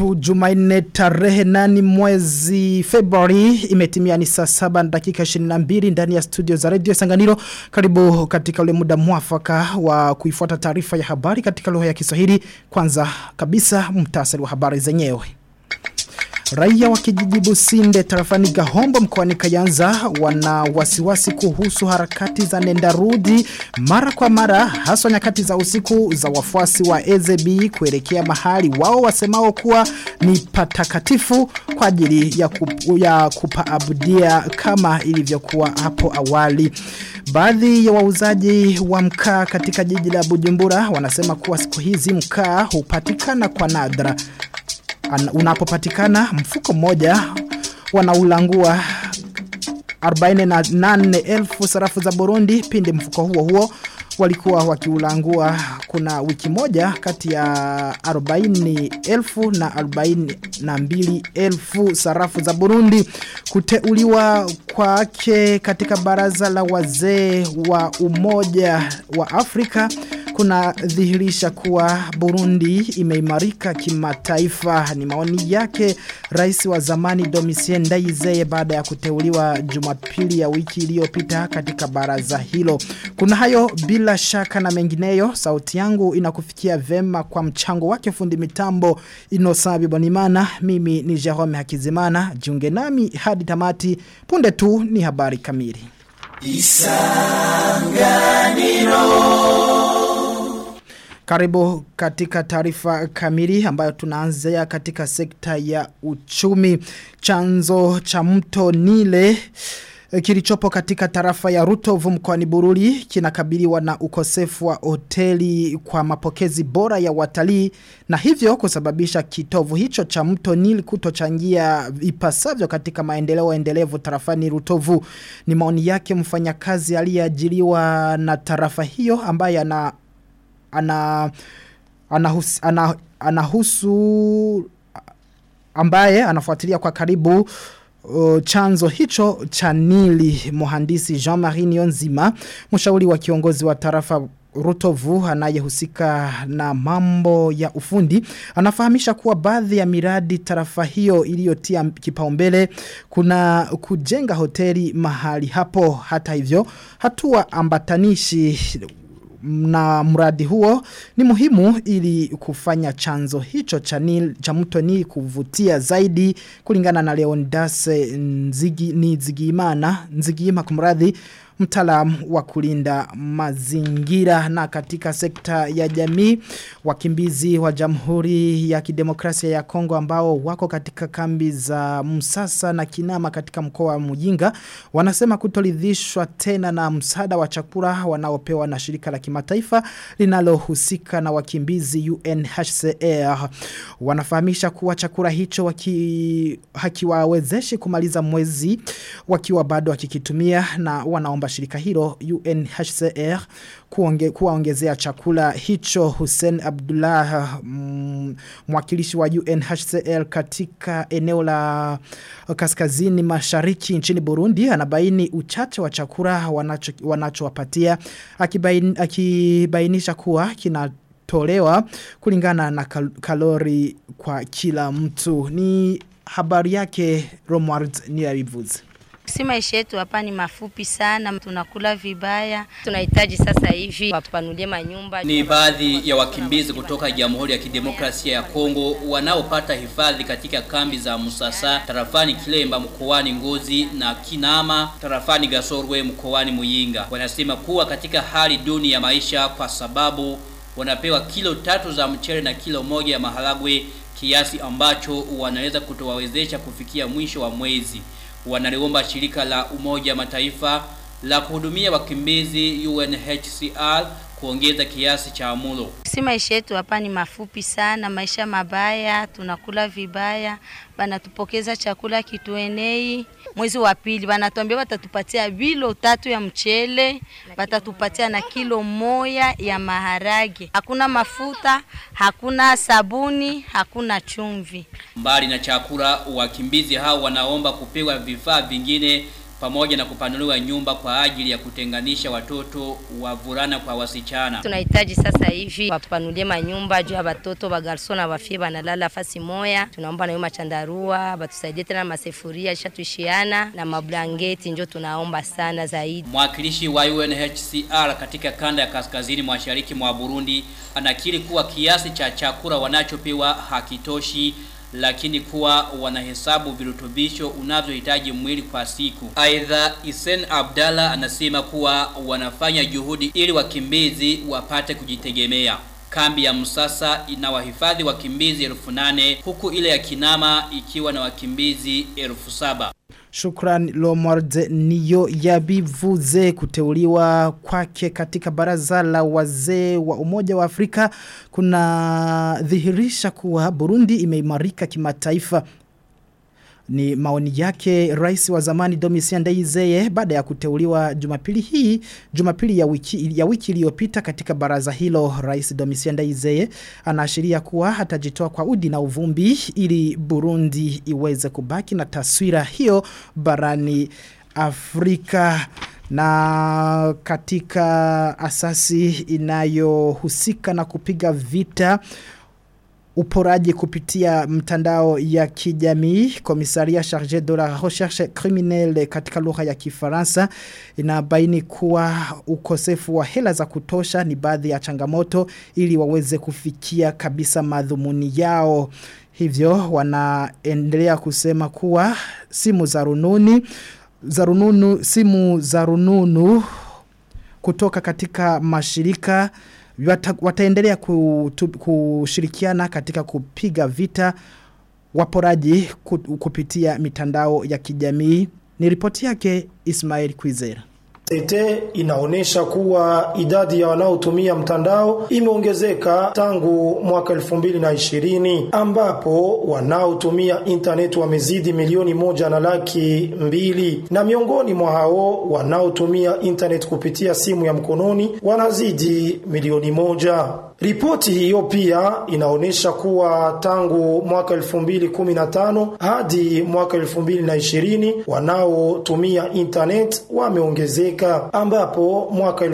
Jumatatu Jumanne tarehe nani mwezi Februari imetimia ni saa saba na dakika 22 ndani ya studio za Radio Sanganiro karibu katika ule muda mwafaka wa kuifuata taarifa ya habari katika lugha ya Kiswahili kwanza kabisa mtasari wa habari zenyewe Raia wa kijiji Businde tarafani Gahombo mkoani Kayanza wana wasiwasi kuhusu harakati za nendarudi mara kwa mara haswa nyakati za usiku za wafuasi wa EZB kuelekea mahali wao wasemao kuwa ni patakatifu kwa ajili ya, kup, ya kupaabudia kama ilivyokuwa hapo awali. Baadhi ya wauzaji wa mkaa katika jiji la Bujumbura wanasema kuwa siku hizi mkaa hupatikana kwa nadra unapopatikana mfuko mmoja wanaulangua 48,000 sarafu za Burundi pindi mfuko huo huo walikuwa wakiulangua kuna wiki moja kati ya 40,000 na 42,000 sarafu za Burundi kuteuliwa kwake katika baraza la wazee wa umoja wa Afrika kuna dhihirisha kuwa Burundi imeimarika kimataifa ni maoni yake rais wa zamani Domitien Ndayizeye baada ya kuteuliwa Jumapili ya wiki iliyopita katika baraza hilo kuna hayo bila shaka na mengineyo sauti yangu inakufikia vema kwa mchango wake fundi mitambo Inosabi Bonimana mimi ni Jerome Hakizimana jiunge nami hadi tamati punde tu ni habari kamili Isanganiro karibu katika taarifa kamili ambayo tunaanzia katika sekta ya uchumi. Chanzo cha mto Nile kilichopo katika tarafa ya Rutovu mkoani Bururi kinakabiliwa na ukosefu wa hoteli kwa mapokezi bora ya watalii na hivyo kusababisha kitovu hicho cha mto Nile kutochangia ipasavyo katika maendeleo endelevu tarafani Rutovu. Ni maoni yake mfanyakazi aliyeajiriwa na tarafa hiyo ambaye ana ana anahusu, ana, anahusu ambaye anafuatilia kwa karibu uh, chanzo hicho cha Nili mhandisi Jean-Marie Nionzima mshauri wa kiongozi wa tarafa Rutovu anayehusika na mambo ya ufundi anafahamisha kuwa baadhi ya miradi tarafa hiyo iliyotia kipaumbele kuna kujenga hoteli mahali hapo hata hivyo hatua ambatanishi na mradi huo ni muhimu ili kufanya chanzo hicho cha, nil, cha mto ni kuvutia zaidi kulingana na Leonidas nzigi, ni Nzigimana Nzigima kumradhi mtaalamu wa kulinda mazingira na katika sekta ya jamii wakimbizi wa Jamhuri ya Kidemokrasia ya Kongo ambao wako katika kambi za Msasa na Kinama katika mkoa wa Mujinga wanasema kutoridhishwa tena na msaada wa chakula wanaopewa na shirika la kimataifa linalohusika na wakimbizi UNHCR wanafahamisha kuwa chakula hicho waki, hakiwawezeshi kumaliza mwezi wakiwa bado wakikitumia na wanaomba shirika hilo UNHCR kuonge, kuwaongezea chakula hicho Hussein Abdullah mm, mwakilishi wa UNHCR katika eneo la kaskazini mashariki nchini Burundi anabaini uchache wa chakula wanacho wanachowapatia akibain, akibainisha kuwa kina tolewa kulingana na kal kalori kwa kila mtu ni habari yake Romward Niyabivuze Si maisha yetu hapa ni mafupi sana, tunakula vibaya. Tunahitaji sasa hivi wapanulie manyumba. Ni baadhi ya wakimbizi kutoka Jamhuri ya Kidemokrasia ya Kongo wanaopata hifadhi katika kambi za Musasa, tarafani Kilemba mkoani Ngozi na Kinama, tarafani Gasorwe mkoani Muyinga. Wanasema kuwa katika hali duni ya maisha kwa sababu wanapewa kilo tatu za mchele na kilo moja ya maharagwe kiasi ambacho wanaweza kutowawezesha kufikia mwisho wa mwezi wanaliomba shirika la umoja mataifa la kuhudumia wakimbizi UNHCR kuongeza kiasi cha mulo. Si maisha yetu hapa ni mafupi sana, maisha mabaya, tunakula vibaya, banatupokeza chakula kituenei. Mwezi wa pili banatuambia watatupatia vilo tatu ya mchele, watatupatia na kilo moja ya maharage. Hakuna mafuta, hakuna sabuni, hakuna chumvi. Mbali na chakula, wakimbizi hao wanaomba kupewa vifaa vingine pamoja na kupanuliwa nyumba kwa ajili ya kutenganisha watoto wavulana kwa wasichana. Tunahitaji sasa hivi wapanulie manyumba juu ya watoto wa garso na wafie banalala fasi moya. Tunaomba na machandarua batusaidie tena masefuria ishatuishiana na mablangeti, njo tunaomba sana zaidi. Mwakilishi wa UNHCR katika kanda ya kaskazini mashariki mwa Burundi anakiri kuwa kiasi cha chakula wanachopewa hakitoshi lakini kuwa wanahesabu virutubisho unavyohitaji mwili kwa siku. Aidha, Isen Abdalla anasema kuwa wanafanya juhudi ili wakimbizi wapate kujitegemea. Kambi ya Musasa ina wahifadhi wakimbizi elfu nane huku ile ya Kinama ikiwa na wakimbizi elfu saba. Shukran Lomwarde niyo yabivuze kuteuliwa kwake katika baraza la wazee wa umoja wa Afrika kuna dhihirisha kuwa Burundi imeimarika kimataifa ni maoni yake rais wa zamani Domitien Ndayizeye baada ya kuteuliwa Jumapili hii Jumapili ya wiki ya wiki iliyopita katika baraza hilo rais Domitien Ndayizeye anaashiria kuwa hatajitoa kwa udi na uvumbi ili Burundi iweze kubaki na taswira hiyo barani Afrika na katika asasi inayohusika na kupiga vita uporaji kupitia mtandao ya kijamii komisaria chargé de la recherche criminelle katika lugha ya kifaransa inabaini kuwa ukosefu wa hela za kutosha ni baadhi ya changamoto ili waweze kufikia kabisa madhumuni yao hivyo wanaendelea kusema kuwa simu za rununi za rununu simu za rununu kutoka katika mashirika wata, wataendelea kutu, kushirikiana katika kupiga vita waporaji kupitia mitandao ya kijamii ni ripoti yake Ismail Kwizera Tete inaonesha kuwa idadi ya wanaotumia mtandao imeongezeka tangu mwaka 2020 ambapo wanaotumia internet wamezidi milioni moja na laki mbili na miongoni mwa hao wanaotumia internet kupitia simu ya mkononi wanazidi milioni moja. Ripoti hiyo pia inaonyesha kuwa tangu mwaka 2015 hadi mwaka 2020 wanaotumia internet wameongezeka ambapo mwaka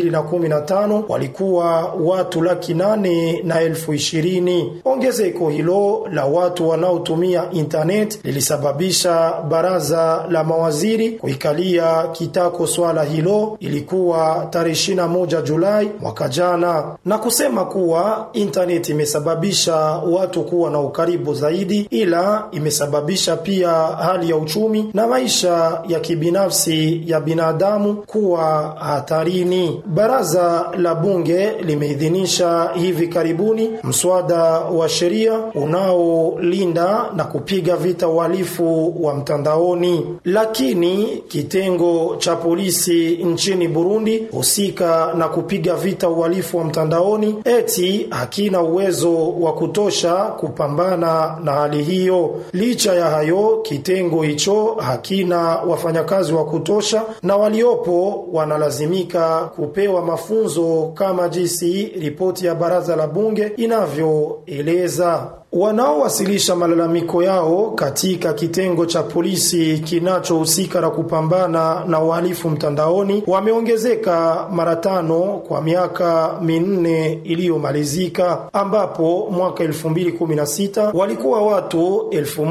2015 walikuwa watu laki nane na elfu ishirini. Ongezeko hilo la watu wanaotumia internet lilisababisha baraza la mawaziri kuikalia kitako swala hilo, ilikuwa tarehe 21 Julai mwaka jana na kusema kuwa internet imesababisha watu kuwa na ukaribu zaidi, ila imesababisha pia hali ya uchumi na maisha ya kibinafsi ya binadamu kuwa hatarini. Baraza la bunge limeidhinisha hivi karibuni mswada wa sheria unaolinda na kupiga vita uhalifu wa mtandaoni, lakini kitengo cha polisi nchini Burundi husika na kupiga vita uhalifu wa mtandaoni eti hakina uwezo wa kutosha kupambana na hali hiyo. Licha ya hayo, kitengo hicho hakina wafanyakazi wa kutosha na waliopo wanalazimika kupewa mafunzo kama jinsi ripoti ya baraza la bunge inavyoeleza. Wanaowasilisha malalamiko yao katika kitengo cha polisi kinachohusika na kupambana na uhalifu mtandaoni wameongezeka mara tano kwa miaka minne iliyomalizika, ambapo mwaka 2016 walikuwa watu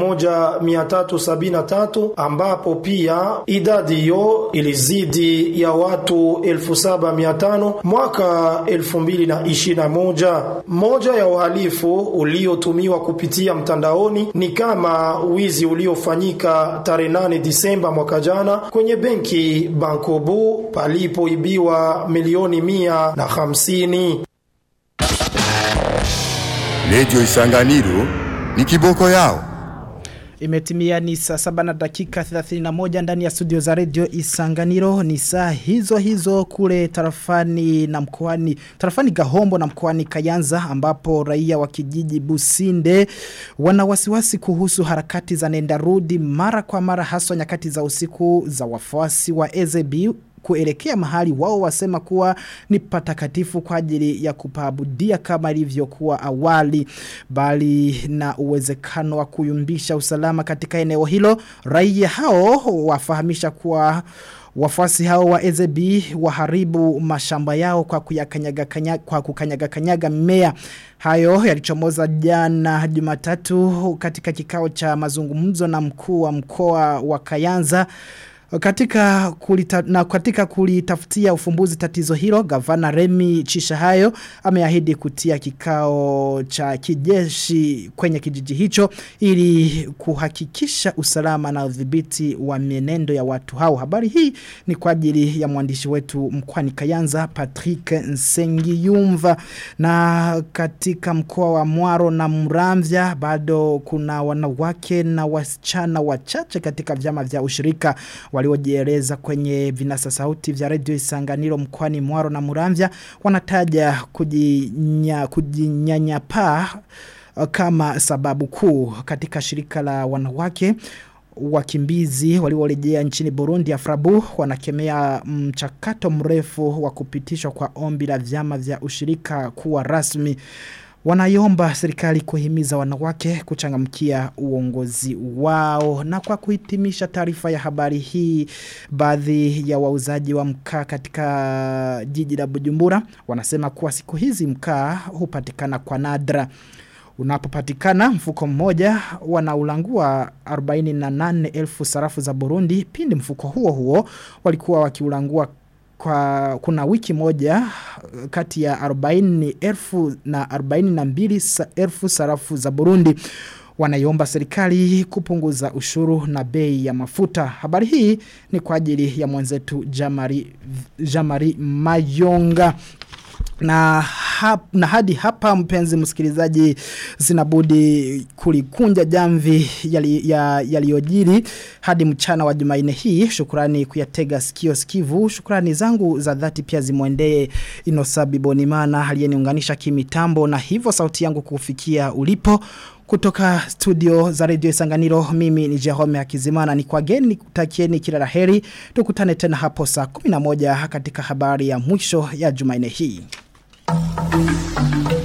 1373 ambapo pia idadi hiyo ilizidi ya watu 7500 mwaka 2021. Moja ya uhalifu uliotumiwa kupitia mtandaoni ni kama wizi uliofanyika tarehe 8 Disemba mwaka jana kwenye benki Bankobu palipoibiwa milioni mia na hamsini. Radio Isanganiro ni kiboko yao. Imetimia ni saa saba na dakika 31 ndani ya studio za radio Isanganiro ni saa hizo hizo kule tarafani na mkoani tarafani Gahombo na mkoani Kayanza ambapo raia wa kijiji Businde wana wasiwasi kuhusu harakati za nenda rudi mara kwa mara haswa nyakati za usiku za wafuasi wa EZB kuelekea mahali wao wasema kuwa ni patakatifu kwa ajili ya kupaabudia kama ilivyokuwa awali bali na uwezekano wa kuyumbisha usalama katika eneo hilo raia hao wafahamisha kuwa Wafuasi hao wa EZB waharibu mashamba yao kwa kuyakanyaga kanyaga, kwa kukanyaga kanyaga mimea. Hayo yalichomoza jana Jumatatu katika kikao cha mazungumzo na mkuu wa mkoa wa Kayanza. Katika kulita, na katika kulitafutia ufumbuzi tatizo hilo, gavana Remi Chishahayo ameahidi kutia kikao cha kijeshi kwenye kijiji hicho ili kuhakikisha usalama na udhibiti wa mienendo ya watu hao. Habari hii ni kwa ajili ya mwandishi wetu mkwani Kayanza Patrick Nsengiyumva na katika mkoa wa Mwaro na Muramvya bado kuna wanawake na wasichana wachache katika vyama vya ushirika waliojieleza kwenye vinasa sauti vya redio Isanganiro mkoani Mwaro na Muramvya wanataja kujinya, kujinyanyapaa kama sababu kuu katika shirika la wanawake wakimbizi waliorejea nchini Burundi Afrabu wanakemea mchakato mrefu wa kupitishwa kwa ombi la vyama vya ushirika kuwa rasmi Wanayomba serikali kuhimiza wanawake kuchangamkia uongozi wao. Na kwa kuhitimisha taarifa ya habari hii, baadhi ya wauzaji wa mkaa katika jiji la Bujumbura wanasema kuwa siku hizi mkaa hupatikana kwa nadra. Unapopatikana mfuko mmoja wanaulangua 48,000 sarafu za Burundi. Pindi mfuko huo huo walikuwa wakiulangua kwa kuna wiki moja kati ya 40,000 na 42,000 sarafu za Burundi wanaiomba serikali kupunguza ushuru na bei ya mafuta. Habari hii ni kwa ajili ya mwenzetu Jamari, Jamari Mayonga na, hap, na hadi hapa mpenzi msikilizaji zinabudi kulikunja jamvi yaliyojiri yali hadi mchana wa jumaine hii shukurani kuyatega sikio sikivu shukurani zangu za dhati pia zimwendee inosabi bonimana aliyeniunganisha kimitambo na hivyo sauti yangu kufikia ulipo kutoka studio za radio Isanganiro mimi ni Jerome Akizimana ni kwa geni nikutakieni kila laheri tukutane tena hapo saa 11 katika habari ya mwisho ya Jumanne hii. Thank you.